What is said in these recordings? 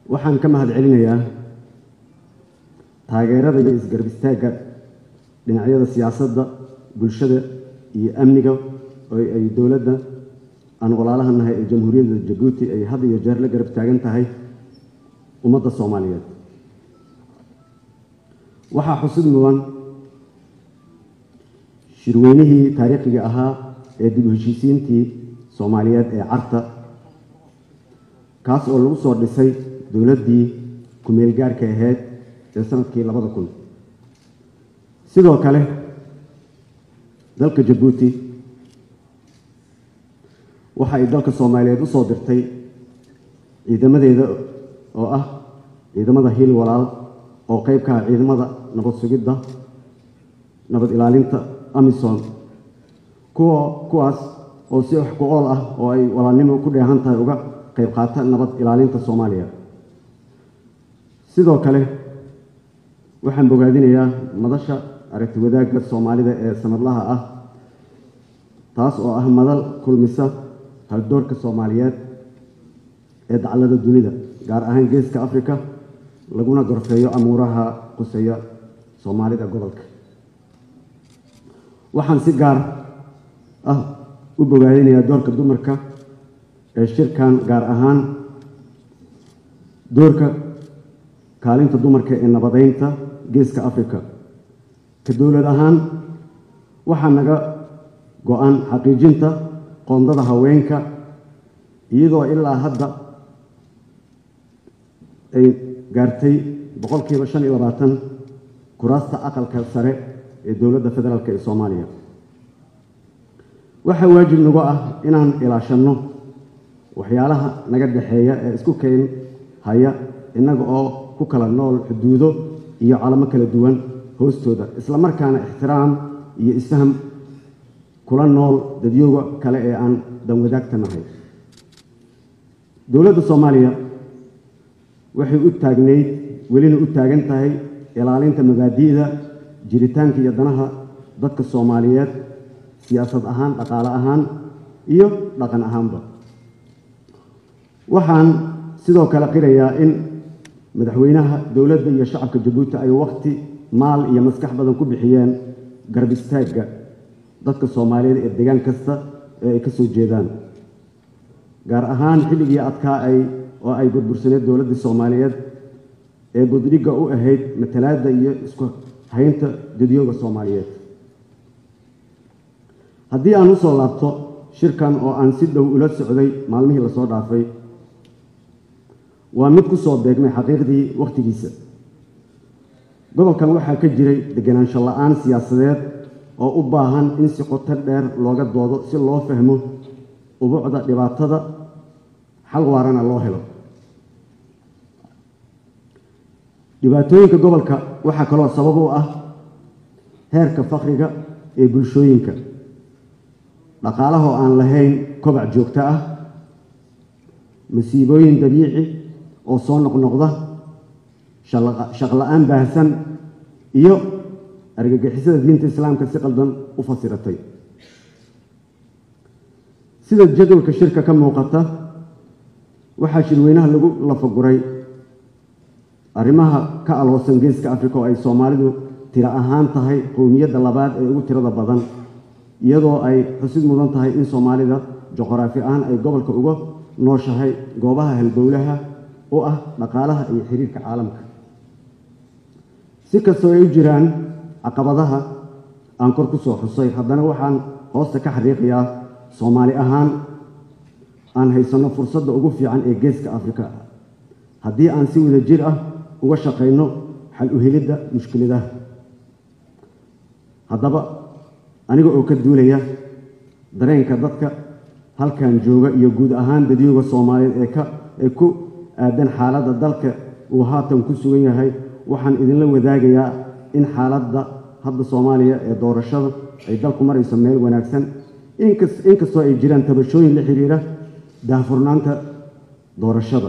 waxaan ka mahad celinayaa taageerada iyo isgarab istaagga dhinacyada siyaasadda bulshada iyo amniga oo ay dowladda aan walaalaha nahay ee jamhuuriyadda jabuuti ay had iyo jeer la garab taagan tahay ummadda soomaaliyeed waxaa xusid mudan shirweynihii taariikhiga ahaa ee dib u heshiisiintii soomaaliyeed ee carta kaas oo lagu soo dhisay dowladdii ku-meel gaarhka ahayd ee sanadkii labada kun sidoo kale dalka jabuuti waxa ay dalka soomaaliyeed u soo dirtay ciidamadeeda oo ah ciidamada hiil walaal oo qeyb ka ah ciidamada nabad sugidda nabad ilaalinta amisom kuwa kuwaas oo si wax ku ool ah oo ay walaalnimo ku dheehan tahay uga qayb qaata nabad ilaalinta soomaaliya sidoo kale waxaan bogaadinayaa madasha aragti wadaagga soomaalida ee sanadlaha ah taas oo ah madal kulmisa haldoorka soomaaliyeed ee daclada dunida gaar ahaan geeska afrika laguna gorfeeyo amuuraha quseeya soomaalida gobolka waxaan si gaar ah u bogaadinayaa doorka dumarka ee shirkan gaar ahaan doorka kaalinta dumarka ee nabadeynta geeska afrika ka dowlad ahaan waxaa naga go-an xaqiijinta qoondada haweenka iyadoo ilaa hadda ay gaartay boqolkiiba shan iyo labaatan kuraasta aqalka sare ee dowladda federaalk ee soomaaliya waxaa waajib nagu ah inaan ilaashanno waxyaalaha naga dhexeeya ee isku keen haya innaga oo ku kala nool xuduudo iyo calamo kala duwan hoostooda isla markaana ixtiraam iyo isfaham kula nool dadyooga kale ee aan danwadaagta nahay dowladda soomaaliya waxay u taagnayd welina u taagan tahay ilaalinta mabaadi'da jiritaanka iyo danaha dadka soomaaliyeed siyaasad ahaan dhaqaale ahaan iyo dhaqan ahaanba waxaan sidoo kale qirayaa in madaxweynaha dowladda iyo shacabka jabuuti ay wakhti maal iyo maskax badan ku bixiyeen garab istaagga dadka soomaaliyeed ee deegaan kasta ee ay ka soo jeedaan gaar ahaan xilligii adkaa ay oo ay burbursaneed dowladdii soomaaliyeed ee buddhigga u ahayd matalaadda iyo isku haynta dadyooga soomaaliyeed haddii aan u soo laabto shirkan oo aan si dhow ula socday maalmihii lasoo dhaafay waa mid ku soo beegmay xaqiiqdii wakhtigiisa gobolkan waxaa ka jiray deganaansho la-aan siyaasadeed oo u baahan in si qoto dheer looga doodo si loo fahmo ubuucda dhibaatada xal waarana loo helo dhibaatooyinka gobolka waxaa kaloo sabab u ah heerka fakriga ee bulshooyinka dhaqaalahoo aan lahayn kobac joogto ah masiibooyin dabiici oo soo noqnoqda shaqla-aan baahsan iyo argagixisada diinta islaamka si qaldan u fasiratay sida jadwalka shirka ka muuqata waxaa shirweynaha lagu lafaguray arrimaha ka aloosan geeska afrika oo ay soomaalidu tiro ahaan tahay qowmiyadda labaad ee ugu tirada badan iyadoo ay xusid mudan tahay in soomaalida juqraafi ahaan ay gobolka uga nooshahay goobaha halbowlaha u ah dhaqaalaha iyo xiriirka caalamka si kastoo ay u jiraan caqabadaha aan kor ku soo xusay haddana waxaan hoosta ka xariiqayaa soomaali ahaan aan haysanno fursadda ugu fiican ee geeska afrika haddii aan si wada jir ah uga shaqayno xal u helidda mushkiladaha haddaba aniga oo ka duulaya dareenka dadka halkan jooga iyo guud ahaan dadyooga soomaaliyeed ee ka ee ku aadan xaaladda dalka uu haatan ku sugan yahay waxaan idinla wadaagayaa in xaaladda hadda soomaaliya ee doorashada ay dalku marayso meel wanaagsan inkastoo ay jiraan tabashooyin la xiriira daahfurnaanta doorashada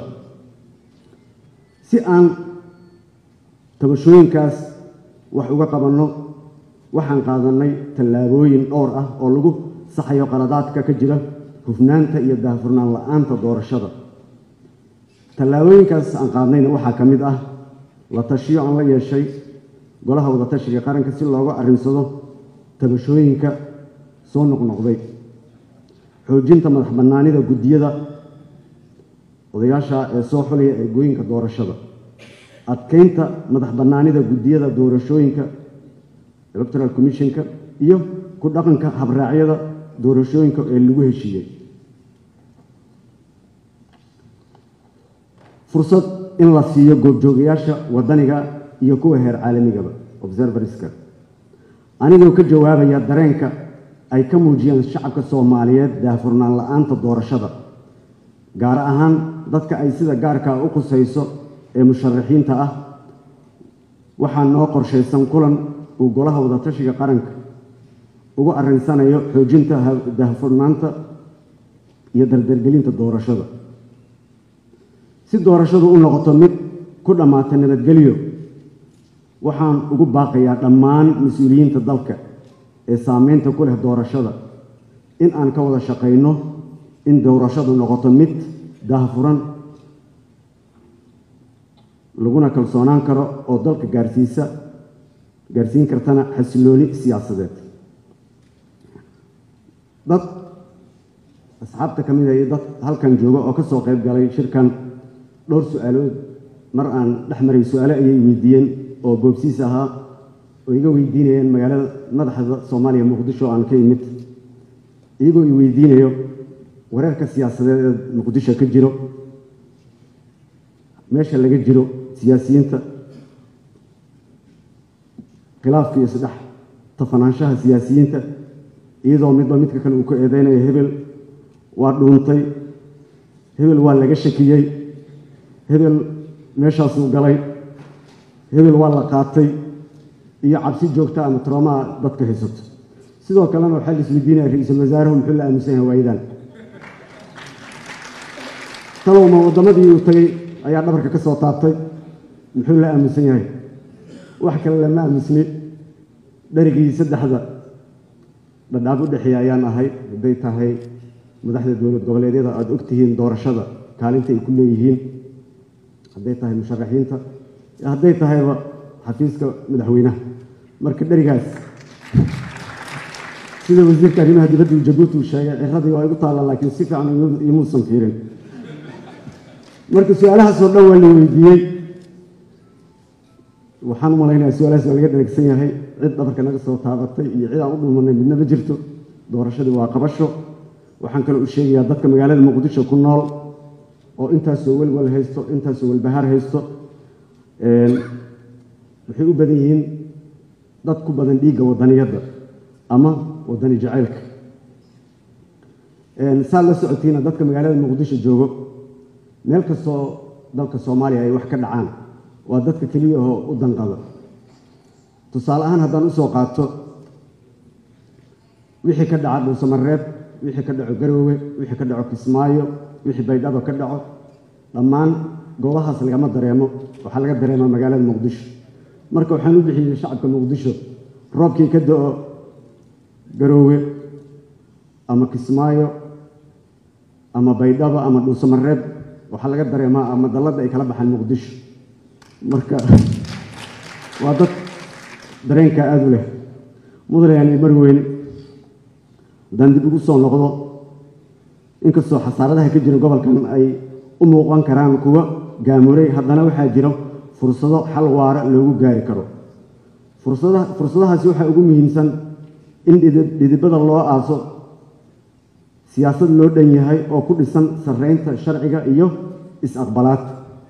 si aan tabashooyinkaas wax uga qabanno waxaan qaadannay tallaabooyin dhowr ah oo lagu saxayo qaladaadka ka jira hufnaanta iyo daahfurnaan la-aanta doorashada tallaabooyinkaas aan qaadnayna waxaa ka mid ah la tashiyo aan la yeeshay golaha wadatashiga qaranka si looga arrinsado tabashooyinka soo noqnoqday xoojinta madax bannaanida guddiyada odayaasha ee soo xulaya ergooyinka doorashada adkeynta madax bannaanida guddiyada doorashooyinka electoral commissionka iyo ku dhaqanka habraacyada doorashooyinka ee lagu heshiiyey fursad in la siiyo goobjoogayaasha wadaniga iyo kuwa heer caalamigaba observerska anigoo ka jawaabaya dareenka ay ka muujiyeen shacabka soomaaliyeed daahfurnaan la-aanta doorashada gaar ahaan dadka ay sida gaarkaa u khusayso ee musharaxiinta ah waxaa noo qorshaysan kulan uu golaha wadatashiga qaranka ugu arrinsanayo xoojinta daahfurnaanta iyo dardargelinta doorashada si doorashadu u noqoto mid ku dhammaata nabadgelyo waxaan ugu baaqayaa dhammaan mas-uuliyiinta dalka ee saameynta ku leh doorashada in aan ka wada shaqayno in doorashadu noqoto mid daahfuran laguna kalsoonaan karo oo dalka gaarsiisa gaarsiin kartana xasilooni siyaasadeed dad asxaabta ka mid a iyo dad halkan jooga oo ka soo qayb galay shirkan dhowr su-aalood mar aan dhex maray su-aale ayay weydiiyeen oo boobsiis ahaa oo iga weydiinayeen magaalada madaxda soomaaliya muqdisho aan ka imid iyagoo i weydiinayo wareerka siyaasadeed ee muqdisho ka jiro meesha laga jiro siyaasiyiinta khilaafka iyo saddex tafanaanshaha siyaasiyiinta iyadoo midba midka kale uu ka eedeynayo hebel waa dhuuntay hebel waa laga shakiyey hebel meeshaasuu galay hebel waa la qaatay iyo cabsi joogta ama troomaa dadka haysato sidoo kalena waxaa la isweydiinaya ra-iisul wasaaruhu muxuu la aaminsan yahay waayadan talowma waddamadii uu tagay ayaa dhabarka ka soo taabtay muxuu la aaminsan yahay wax kale lama aamusni dherigii saddexda dhadhaab u dhexeeya ayaan ahay hadday tahay madaxda dowlad goboleedyada aada ogtihiin doorashada kaalinta ay ku leeyihiin hadday tahay musharaxiinta hadday tahayba xafiiska madaxweynaha marka dherigaas sida wasiirka arrimaha dibadda jabuuti uu sheegay ciradii waa igu taalla laakiin si fiican imuusan fiirin marka su-aalahaasoo dhan waa la weydiiyey waxaan u malaynayaa su-aalahaas waa laga dheregsan yahay cid dhabarka naga soo taabatay iyo cid aan u dhuumanay midna ma jirto doorashadii waa qabasho waxaan kaloo u sheegayaa dadka magaalada muqdisho ku nool oo intaasoo welwel haysto intaasoo welbahaar haysto waxay u badan yihiin dad ku badan dhiigga wadaniyadda ama wadani jacaylka saad la socotiina dadka magaalada muqdisho joogo meel kastoo dalka soomaaliya ay wax ka dhacaan waa dadka keliya oo u danqada tusaale ahaan haddaan usoo qaato wixii ka dhaca dhuusamareeb wixii ka dhaco garoowe wixii ka dhaco kismaayo wixii baydhabo ka dhaco dhammaan goobahaas lagama dareemo waxaa laga dareemaa magaalada muqdisho marka waxaan u bixiyey shacabka muqdisho roobkii ka da-o garoowe ama kismaayo ama baydhabo ama dhuusamareeb waxaa laga dareemaa ama dalladda ay kala baxaan muqdisho marka waa dad dareenkaa aada u leh mudanayaani mar weyne haddaan dib ugu soo noqdo inkastoo xasaaradaha ka jira gobolkan ay u muuqan karaan kuwa gaamuray haddana waxaa jiro fursado xal waara loogu gaari karo fursadahaasi waxaa ugu muhiimsan in dhidibada loo aaso siyaasad loo dhan yahay oo ku dhisan sarreynta sharciga iyo is-aqbalaad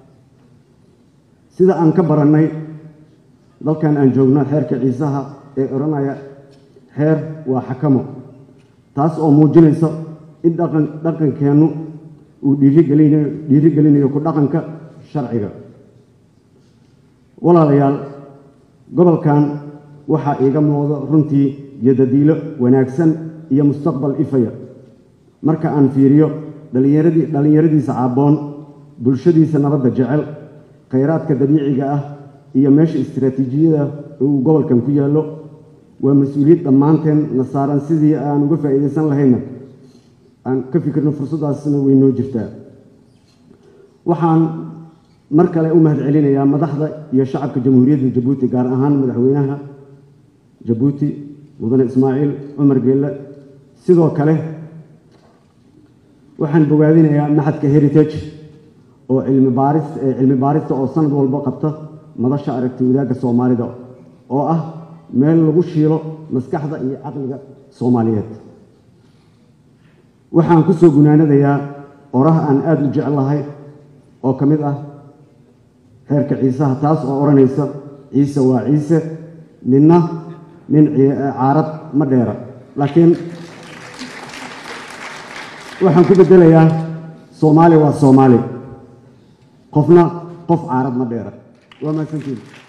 sida aan ka barannay dalkan aan joogno xeerka ciisaha ee odhanaya xeer waa xakamo taas oo muujinaysa in dhaqan dhaqankeennu uu dhiirigelinayo dhiirigelinayo ku dhaqanka sharciga walaalayaal gobolkan waxaa iiga muuqdo runtii yadadiilo wanaagsan iyo mustaqbal ifaya marka aan fiiriyo dhallinyaradii dhallinyaradiisa caabboon bulshadiisa nabadda jecel khayraadka dabiiciga ah iyo meesha istiraatiijiyada uu gobolkan ku yaallo waa mas-uuliyad dhammaanteen na saaran sidii aan uga faa'iidaysan lahayna aan ka fikirno fursaddaasna way noo jirtaa waxaan mar kale u mahad celinayaa madaxda iyo shacabka jamhuuriyadda jabuuti gaar ahaan madaxweynaha jabuuti mudane ismaaciil cumar geelle sidoo kale waxaan bogaadinayaa maxadka heritage oo cilmi baaris cilmi baarista oo sanad walba qabta madasha aragti wadaagga soomaalida oo ah meel lagu shiilo maskaxda iyo caqliga soomaaliyeed waxaan ku soo gunaanadayaa oraha aan aada u jeclahay oo ka mid ah xeerka ciisaha taas oo odhanaysa ciise waa ciise ninna nin caarad ma dheera laakiin waxaan ku beddelayaa soomaali waa soomaali qofna qof caarad ma dheera waa mahadsantiin